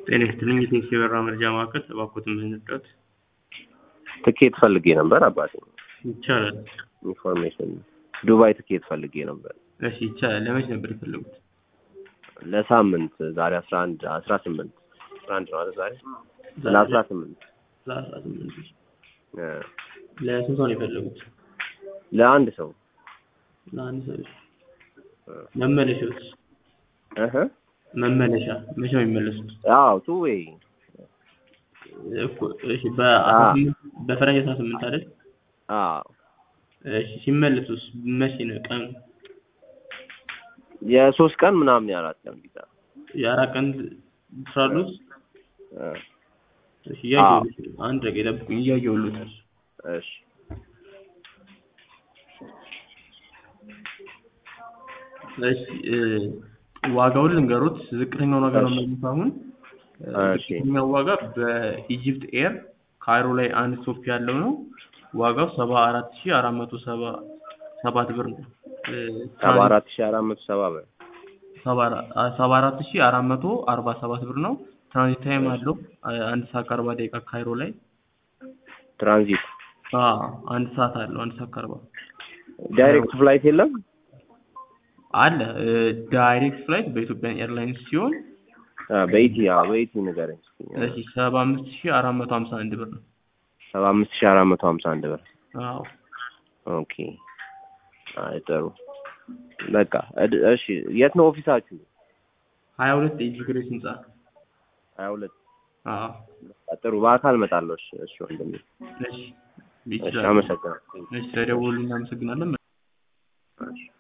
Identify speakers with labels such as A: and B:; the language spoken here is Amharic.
A: ጤና ይስጥልኝ የቴክሲ በራ መረጃ ማዕከል እባክዎትን ምን ልርዳዎት?
B: ትኬት ፈልጌ ነበር አባቴ።
A: ይቻላል።
B: ኢንፎርሜሽን ዱባይ ትኬት ፈልጌ ነበር
A: እሺ ይቻላል። ለመች ነበር የፈለጉት?
B: ለሳምንት ዛሬ አስራ አንድ አስራ ስምንት አስራ አንድ ነው አይደል ዛሬ ለአስራ ስምንት
A: ለአስራ ስምንት ሺህ
B: እ
A: ለስንት ሰው ነው የፈለጉት?
B: ለአንድ ሰው
A: ለአንድ ሰው እሺ። መመለሻዎች
B: እህ
A: መመለሻ መቼ ነው የሚመለሱት?
B: አዎ ቱ ዌይ
A: እኮ እሺ በአስራ ስምንት በፈረንጅ አስራ ስምንት አይደል?
B: አዎ
A: እሺ ሲመለሱስ መቼ ነው ቀኑ?
B: የሶስት ቀን ምናምን የአራት ቀን ቪዛ
A: የአራት ቀን ትራሉት?
B: እ
A: እሺ እያየሁልሽ ነው። አንድ ደቂቃ ይጠብቁኝ እያየሁልዎት ነው።
B: እሺ
A: እሺ እ ዋጋውን ልንገሩት። ዝቅተኛውን ዋጋ ነው የምነግሩት አሁን። እ
B: እሺ።
A: ዝቅተኛው ዋጋ በኢጂፕት ኤር ካይሮ ላይ አንድ ስቶፕ ያለው ነው። ዋጋው ሰባ አራት ሺህ አራት መቶ ሰባ ሰባት ብር ነው። እ
B: ሰባ አራት ሺህ አራት መቶ ሰባ ብር
A: ሰባ አራ- ሰባ አራት ሺህ አራት መቶ አርባ ሰባት ብር ነው። ትራንዚት ታይም አለው አ- አንድ ሰዓት ከአርባ ደቂቃ ካይሮ ላይ።
B: ትራንዚት
A: አዎ አንድ ሰዓት አለው አንድ ሰዓት ከአርባ
B: ዳይሬክት ፍላይት የለም
A: አለ። እ ዳይሬክት ፍላይት በኢትዮጵያ ኤርላይንስ ሲሆን
B: አ በኢቲ አዎ በኢቲ ንገረኝ እስኪ
A: እሺ ሰባ አምስት ሺህ አራት መቶ ሀምሳ አንድ ብር ነው።
B: ሰባ አምስት ሺህ አራት መቶ ሀምሳ አንድ ብር
A: አዎ
B: ኦኬ አይ ጥሩ በቃ እድ- እሺ የት ነው ኦፊሳችሁ
A: ሀያ ሁለት ኤጂ ግሬስ ህንጻ።
B: ሀያ ሁለት
A: አዎ
B: ጥሩ በአካል እመጣለሁ እሺ እሺ ወንድሜ
A: እሺ
B: እሺ
A: ይችላል።
B: አመሰግናለሁ
A: እሺ ተደውሉልኝ። እናመሰግናለን።
B: እሺ